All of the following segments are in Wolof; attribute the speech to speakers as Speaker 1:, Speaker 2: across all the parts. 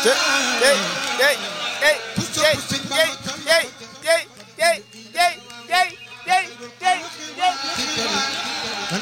Speaker 1: te tey tey tey tey tey tey tey tey tey tey tey tey tey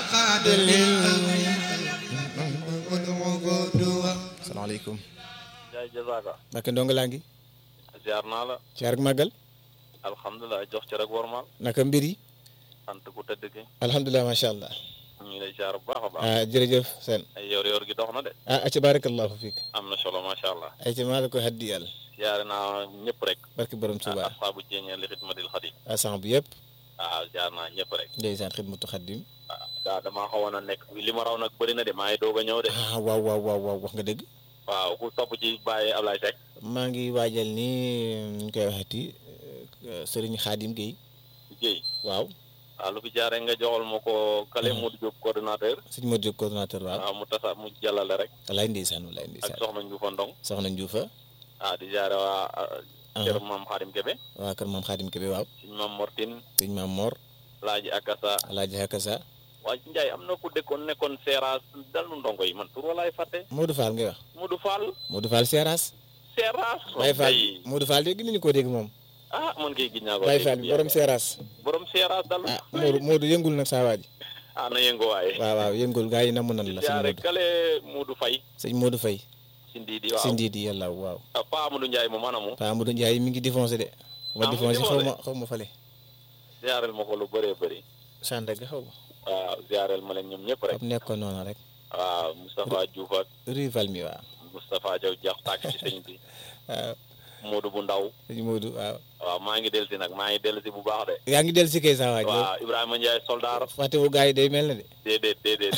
Speaker 1: salaamaaleykum
Speaker 2: jaay jazaaka
Speaker 1: Mbacke ndongo laa ngi
Speaker 2: ziar naa la
Speaker 1: ci ak màggal
Speaker 2: alhamdulilah jox ci rek wormaal
Speaker 1: naka mbir yi
Speaker 2: sant ku tëdd ki
Speaker 1: alhamdulilah macha allah
Speaker 2: ñu ngi lay ziar bu baax a baax
Speaker 1: ah jërëjëf seen
Speaker 2: ay yor yor gi dox na de
Speaker 1: ah aca barakallahu fiik
Speaker 2: am na solo macha allah
Speaker 1: ay ca maa la ko haddi yàlla
Speaker 2: ziare naa ñëpp rek
Speaker 1: barke borom Tuuba
Speaker 2: asxaabu jeeñee li xidmatil xadim
Speaker 1: asan bu yëpp
Speaker 2: waaw ziar naa ñëpp rek
Speaker 1: ndeysaan xidmatu xaddim
Speaker 2: waaw daa damaa xawoon a nekk li ma raw nag bëri na de maa ngi doog a ñëw de
Speaker 1: ah waaw waaw waaw waaw wax nga dëgg
Speaker 2: waaw ku topp ci bàyyi Ablaye Seck
Speaker 1: maa ngi waajal ni ñu koy waxati sëriñ Xaadim Guèye
Speaker 2: Guèye
Speaker 1: waaw
Speaker 2: waaw lu fi jaaree nga joxal ma ko Kale Modou Diop coordonnateur
Speaker 1: sëñ Modou Diop coordonnateur waaw
Speaker 2: waaw mu tasa mu jàllale rek
Speaker 1: walaay ndeysaan walaay
Speaker 2: ak
Speaker 1: ndeysaan
Speaker 2: soxna Ndioufa Ndong
Speaker 1: soxna Ndioufa
Speaker 2: waaw di ziare waa kër maam Xaadim Kebe
Speaker 1: waa kër maam Xaadim Kebe waaw
Speaker 2: suñ maam Mortine
Speaker 1: sëñ maam Mor
Speaker 2: laaji akasa
Speaker 1: alaaji Hakasa
Speaker 2: waa Ndiaye am na ku dëkkoon nekkoon Seeraas dalu ndongo yi man tur walaay fàtte
Speaker 1: Modou Fall ngay wax
Speaker 2: Modou Fall
Speaker 1: Modou Fall Seras
Speaker 2: Seeraas
Speaker 1: Baye Fall
Speaker 2: ay
Speaker 1: Modou Fall dégg nañu ko dégg moom
Speaker 2: ah man kay gis naa ko
Speaker 1: Baye Fall bi borom Seras
Speaker 2: borom Seeraas dalu
Speaker 1: ah Modou Modou yëngul nag saa waaji
Speaker 2: ah na yëngu waaye
Speaker 1: waaw waaw yëngul gaa yi namu nan la sëñ
Speaker 2: jaare
Speaker 1: Modou
Speaker 2: kale Modou Faye
Speaker 1: sëñ Modou Faye
Speaker 2: si ndiidi waaw
Speaker 1: si ndiidi yàlla waaw
Speaker 2: ah Pa Amadou Ndiaye moom anamu
Speaker 1: Pa Amadou Ndiaye mi ngi défoncé de ma
Speaker 2: Ah, mu ngi
Speaker 1: défoncé xaw ma
Speaker 2: défoncé.
Speaker 1: xaw ma fale
Speaker 2: ziareel ma ko lu bëree bëri
Speaker 1: Sandaga xaw ma
Speaker 2: waaw ziareel ma leen ñoom ñëpp rek
Speaker 1: am nekkoon noonu rek
Speaker 2: waaw Moustapha Diouf ak
Speaker 1: rival mi waaw
Speaker 2: Moustapha Diaw jax tàkk ci sëñ bi
Speaker 1: waaw
Speaker 2: Modou bu ndaw
Speaker 1: sëñ Modou waaw
Speaker 2: waaw maa ngi dellu si nag maa ngi dellu si bu baax de
Speaker 1: yaa ngi dellu si kay saa waaj
Speaker 2: waaw Ibrahima Ndiaye soldaar
Speaker 1: fàttewu gaa yi day mel na de
Speaker 2: déedéet déedéet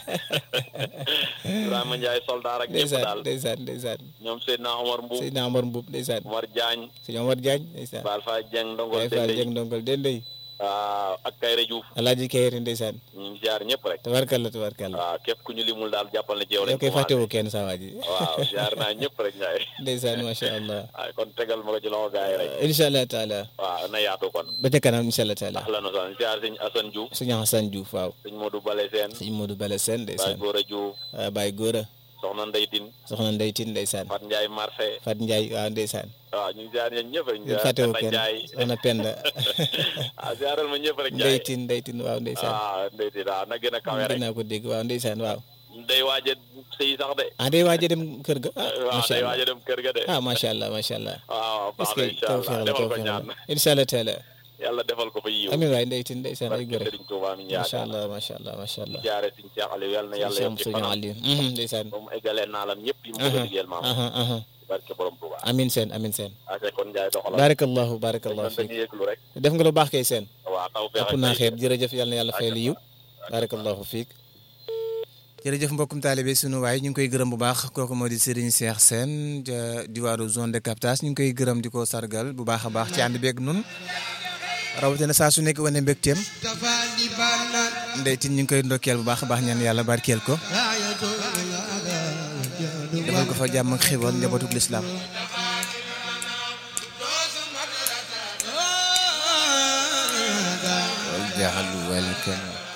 Speaker 2: Ibrahima Ndiaye soldaar ak ñëpp
Speaker 1: ndeysaan
Speaker 2: daal
Speaker 1: ndeysaan ndeysaan
Speaker 2: ñoom Seydina Omar Mbuub
Speaker 1: Seydina Omar Mbuub ndeysaan
Speaker 2: Omar Diagne
Speaker 1: sëñ Omar Diagne ndeysaan
Speaker 2: Baal Fa Dieng ndongol
Speaker 1: Baye Fall
Speaker 2: Dendey
Speaker 1: Dieng ndongal dendey
Speaker 2: waaw ak Kayre Diouf
Speaker 1: Alaaji Kayre ndeysaan
Speaker 2: ñu ngi ziar ñëpp rek
Speaker 1: tabarkalla tabarkalla
Speaker 2: waaw képp ku ñu limul daal jàppal na ci yow
Speaker 1: yow
Speaker 2: lañ
Speaker 1: koy
Speaker 2: commencé
Speaker 1: fàttewu kenn saa waaj
Speaker 2: waaw ziar naa ñëpp rek Ndiaye
Speaker 1: ndeysaan macha allah
Speaker 2: waaw kon tegal ma ko ci loxo gars yi rek
Speaker 1: incha allah taala
Speaker 2: waaw na yaatu kon
Speaker 1: ba ca kanam incha allah taala
Speaker 2: ahlan wa sahlan ziar sëñ Assane Diouf
Speaker 1: sëñ Hassan Diouf waaw
Speaker 2: sëñ Modou Bale Sène
Speaker 1: sëñ Modou Bala Sène
Speaker 2: Baye
Speaker 1: ndeysaan
Speaker 2: Gora Diouf
Speaker 1: waaw Baye Gora
Speaker 2: soxna Ndey Tine
Speaker 1: soxna Ndey Tine ndeysaan
Speaker 2: Fat Ndiaye Marché
Speaker 1: Fat Ndiaye waaw ndeysaan
Speaker 2: waaw ñu ngi ziar ñeen ñëpp rek ñu
Speaker 1: yéen
Speaker 2: ziar
Speaker 1: fàttewu
Speaker 2: Penda
Speaker 1: kenn
Speaker 2: Ndiaye
Speaker 1: soxna Penda
Speaker 2: ah ziaral ma ñëpp rek
Speaker 1: Ndey
Speaker 2: Ndiaye
Speaker 1: Tine Ndey Tine waaw ndeysaan
Speaker 2: ah Ndey Tine waaw na gën a kawe rek
Speaker 1: dinaa ko dégg waaw ndeysaan waaw
Speaker 2: day waaj a sëy sax de
Speaker 1: ah day waaj a dem kër ga ah
Speaker 2: waaw
Speaker 1: macha
Speaker 2: day
Speaker 1: allah
Speaker 2: waaj a dem kër ga de
Speaker 1: ah macha allah macha allah
Speaker 2: waaw
Speaker 1: est
Speaker 2: baax
Speaker 1: ce
Speaker 2: na
Speaker 1: que
Speaker 2: incha
Speaker 1: tawfeex
Speaker 2: allah
Speaker 1: la
Speaker 2: defal ko
Speaker 1: tawfeex
Speaker 2: ñaan
Speaker 1: la incha allah taala
Speaker 2: yàlla defal ko fa yiw
Speaker 1: amiin waay Ndey Tine ndeysaan ay
Speaker 2: barke
Speaker 1: gore
Speaker 2: Sëriñ Tuubaa mi ñu
Speaker 1: macha
Speaker 2: yaakaar
Speaker 1: allah macha allah macha allah
Speaker 2: jaare Sëriñ Cheikh Aliou yàlla na yàlla
Speaker 1: Cheikh
Speaker 2: yokk ci
Speaker 1: Sëriñ
Speaker 2: fanam
Speaker 1: Aliou ndeysaan
Speaker 2: ba mu eggalee naalam ñëpp yi mu ko liggéeyal maam
Speaker 1: aha aha
Speaker 2: barke borom Tuubaa
Speaker 1: amin seen amin seen
Speaker 2: ake kon Ndiaye doxalal
Speaker 1: barakallahu barakallahu
Speaker 2: dañ
Speaker 1: fiik
Speaker 2: dañuy yëglu rek
Speaker 1: def nga lu baax kay seen
Speaker 2: waaw taw feex
Speaker 1: ëpp naa xeeb jërëjëf yàlla na yàlla fay la yiw barakallahu fiik jërëjëf mbokkum taalibe sunu waay ñu ngi koy gërëm bu baax kooku moo di Serigne Cheikh Sène ja diwaaru zone de captage ñu ngi koy gërëm di ko sargal bu baax a baax ci ànd beeg nun rawatina saa su nekk wane mbégteem ndeytin ñu ngi koy ndokkeel bu baax a baax ñaan yàlla barkeel ko defal ko fa jàmm ak xiwal njabootuk lislaam wal jaxlu wal kana